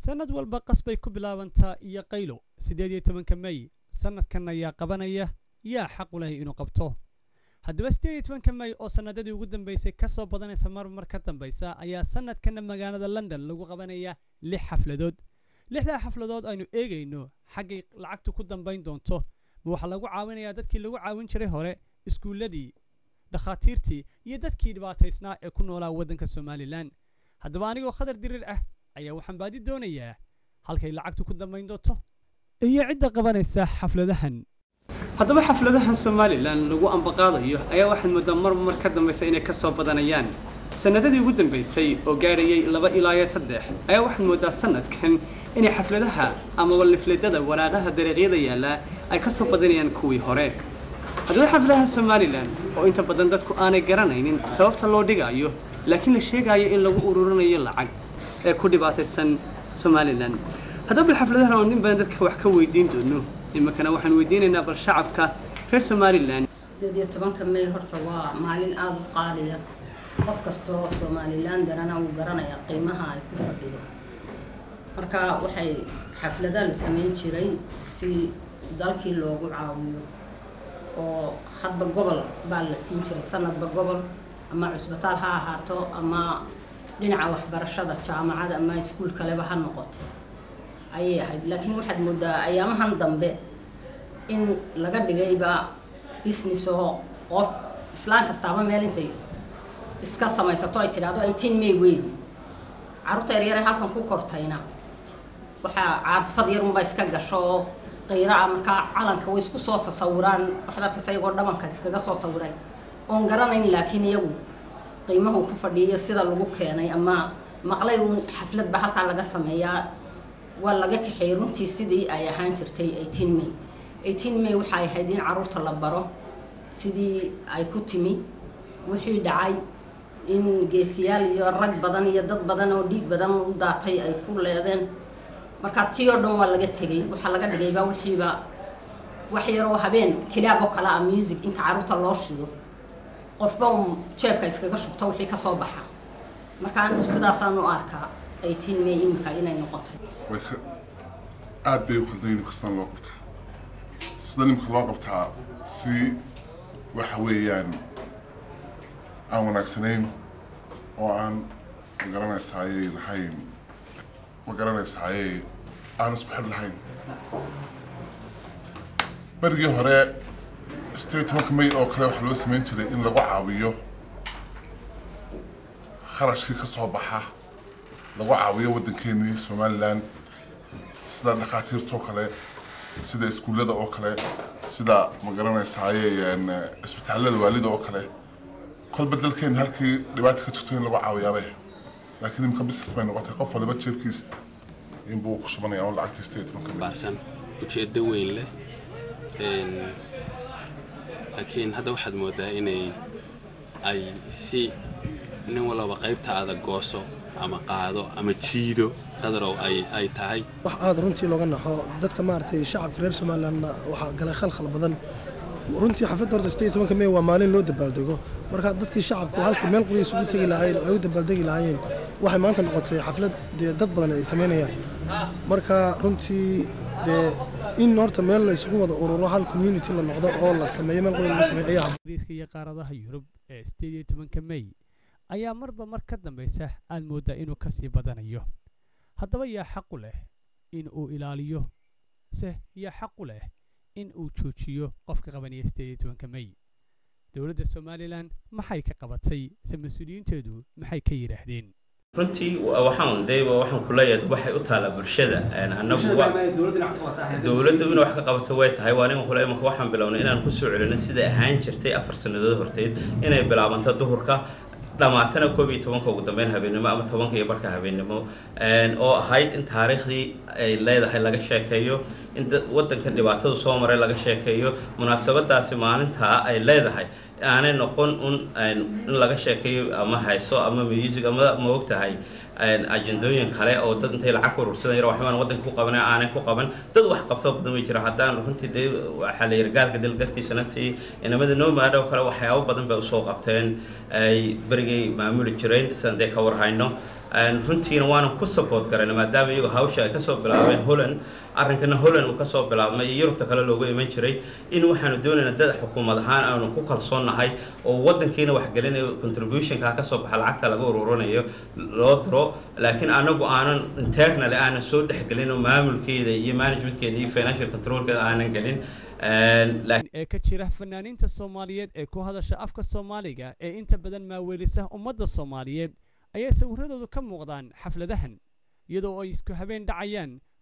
sannad walba qas bay ku bilaabantaa iyo qaylo siddeed iyo tobanka mey sannadkan ayaa qabanaya yaa xaq u leh inuu qabto haddaba siddeed iyo tobanka mey oo sannadadii ugu dambaysay ka soo badanaysa mar mar ka dambaysa ayaa sannadkanna magaalada london lagu qabanaya lix xafladood lixdaa xafladood aynu eegayno xaggay lacagtu ku dambayn doonto ma waxaa lagu caawinayaa dadkii lagu caawin jiray hore iskuulladii dhakhaatiirtii iyo dadkii dhibaataysnaa ee ku noolaa waddanka somalilan haddaba anigoo khadar dirir ah ayaa waxaan baadi doonayaa halkay lacagtu ku dambayn doonto iyo cidda qabanaysa xafladahan haddaba xafladahan somalilan lagu ambaqaadayo ayaa waxaad mooddaa mar mar ka dambaysa inay ka soo badanayaan sannadadii ugu dambaysay oo gaadhayay laba ilaa iyo saddex ayaa waxaad mooddaa sannadkan inay xafladaha amaba lifledada waraaqaha dariiqyada yaallaa ay ka soo badanayaan kuwii hore haddaba xafladaha somalilan oo inta badan dadku aanay garanaynin sababta loo dhigaayo laakiin la sheegaayo in lagu ururinayo lacag ee ku dhibaataysan somalilan haddaba bal xafladahan oo nin badan dadka wax ka weydiin doono iminkana waxaan weydiinaynaa bal shacabka reer somalilan sideed iyo tobanka may horta waa maalin aada u qaaliya qof kastoo somalilan darana uu garanaya qiimaha ay ku fadhido marka waxay xafladaha la samayn jiray si dalkii loogu caawiyo oo hadba gobol baa la siin jiray sanadba gobol ama cusbitaal ha ahaato ama dhinaca waxbarashada jaamacada ama iskuul kaleba ha noqotee ayay ahayd laakiin waxaad moodaa ayaamahan dambe in laga dhigayba business oo qof islaan kastaaba meel intay iska samaysato ay tidhaahdo eighteen may weyn carruurta yaryare halkan ku kortayna waxaa caadfad yarunba iska gasho oo qiiraa markaa calanka way isku soo sasawiraan waxaad arkaysa iyagoo dhabanka iskaga soo sawiray oon garanayn laakiin iyagu qiimahu ku fadhiiyo sida lagu keenay ama maqlay uun xafladba halkaa laga sameeyaa waa laga kaxeeyey runtii sidii ay ahaan jirtay eighteen may eighteen may waxay ahayd in carruurta la baro sidii ay ku timi wixii dhacay in geesiyaal iyo rag badan iyo dad badan oo dhiig badan u daatay ay ku leedeen marka tii oo dhan waa laga tegay waxaa laga dhigayba wixiiba wax yaroo habeen kilaab oo kale ah music inta carruurta loo shido qofba un jeebka iskaga shubto wixii ka soo baxa marka anigu sidaasaan u arkaa eighteen may imika inay noqotay way ka aada bay u khaldan nimka sidaan loo qabtaa sida nimka loo qabtaa si waxa weeyaan aan wanaagsanayn oo aan ma garanaysaaye lahayn ma garanaysaaye aan isku xidh lahayn berigii hore sideed tobanka may oo kale waxaa loo samayn jiray in lagu caawiyo kharashkii ka soo baxa lagu caawiyo waddankeenii somalilan sida dhakhaatiirta oo kale sida iskuullada oo kale sida ma garanaysaaye isbitaallada waalida oo kale kolba dalkeena halkii dhibaata ka jirto in lagu caawiyaabay laakiin imika business bay noqotay qof waliba jeebkiisa inbuu ku shubanaya on lacagtii sideed tobanka may baarsan ujeeddo weyn leh laakiin hadda waxaad moodaa inay ay si nin walaba qaybta adag gooso ama qaado ama jiido qadarow ay ay tahay wax aada runtii looga naxo dadka maaragtay shacabka reer somalilandna waxaa galay khalkhal badan runtii xafladda horta sideed tobanka may waa maalin loo dabaaldego marka dadkii shacabku halkii meel quriya isugu tegi lahaayeen oo ay u dabaaldegi lahaayeen waxay maanta noqotay xaflad dee dad badan ay samaynayaan marka runtii dee in horta meel la isugu wada ururo hal community la noqdo oo la sameeyo meel quriya lagu sameeyo ayaa ingiriiska iyo qaaradaha yurub ee sideed iyo tobanka mey ayaa marba mar ka dambaysa aad mooddaa inuu ka sii badanayo haddaba yaa xaqu leh in uu ilaaliyo se yaa xaqu leh in uu joojiyo qofka qabanaya sideed iyo tobanka mey dowladda somalilan maxay ka qabatay se mas-uuliyiinteedu maxay ka yidhaahdeen runtii waxaan dayba waxaan ku leeyahay waxay u taalaa bulshada annagu dowladdu inay wax ka qabato way tahay waa ninka kule imanka waxaan bilownay inaan kusoo celino siday ahaan jirtay afar sannadood horteed inay bilaabanto duhurka dhamaatana koob iyo tobanka ugu dambeyn habeennimo ama tobanka iyo barka habeennimo oo ahayd in taariikhdii ay leedahay laga sheekeeyo in waddankan dhibaatadu soo maray laga sheekeeyo munaasabadaasi maalintaa ay leedahay aanay noqon un in laga sheekeeyo ama hayso ama music ama ma og tahay ajendooyin kale oo dad intay lacag urursadan yar waxbaan waddanka ku qaban aanay ku qaban dad wax qabto badan way jiraan haddaan runtii dee waxaa la yiri gaalka dalgartiisana si inamada nomad oo kale waxyaabo badan bay usoo qabteen ay berigay maamuli jireen sidaan dee ka warhayno runtiina waanan ku support garayna maadaama iyagu hawsha ay kasoo bilaabeen holland arrinkana holland uu kasoo bilaabmay iyo yurubta kale loogu iman jiray in waxaanu doonaynaa dad xukuumad ahaan aanu ku kalsoonnahay oo wadankiina waxgelinayo contributionka kasoo baxa lacagta laga ururinayo loo diro laakiin anagu aanan internal aanan soo dhexgelin oo maamulkeeda iyo managementkeeda iyo financial controlkeeda aanan gelin ee ka jira fanaaniinta soomaaliyeed ee ku hadasha afka soomaaliga ee inta badan maaweelisa ummadda soomaaliyeed ayaa sawiradoodu ka muuqdaan xafladahan iyadoo ay isku habeen dhacayaan